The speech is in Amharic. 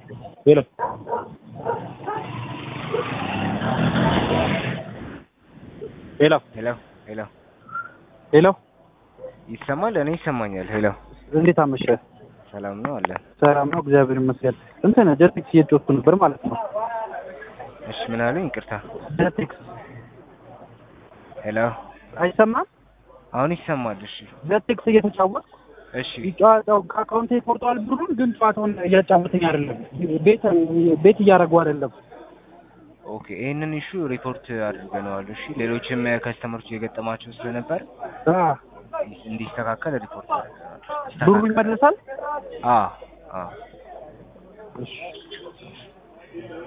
ሄሎ ሄሎ ሄሎ ሄሎ ሄሎ ይሰማል? እኔ ይሰማኛል። ሄሎ እንዴት አመሸህ? ሰላም ነው አለ። ሰላም ነው፣ እግዚአብሔር ይመስገን። እንትን ጀቴክስ እየጮትኩ ነበር ማለት ነው። እሺ ምን አሉኝ? ይቅርታ። ጀቴክስ ሄሎ አይሰማም? አሁን ይሰማል። እሺ ጀቴክስ እየተጫወትኩ እሺ ጨዋታው ከአካውንቴ ቆርጠዋል ብሩን፣ ግን ጨዋታውን እያጫወተኝ አይደለም። ቤት ቤት እያደረጉ አይደለም። ኦኬ። ይህንን ኢሹ ሪፖርት አድርገነዋል። እሺ ሌሎችም ከስተመሮች እየገጠማቸው ስለነበር አ እንዲስተካከል ሪፖርት አድርገናል። ብሩ ይመለሳል? አ አ እሺ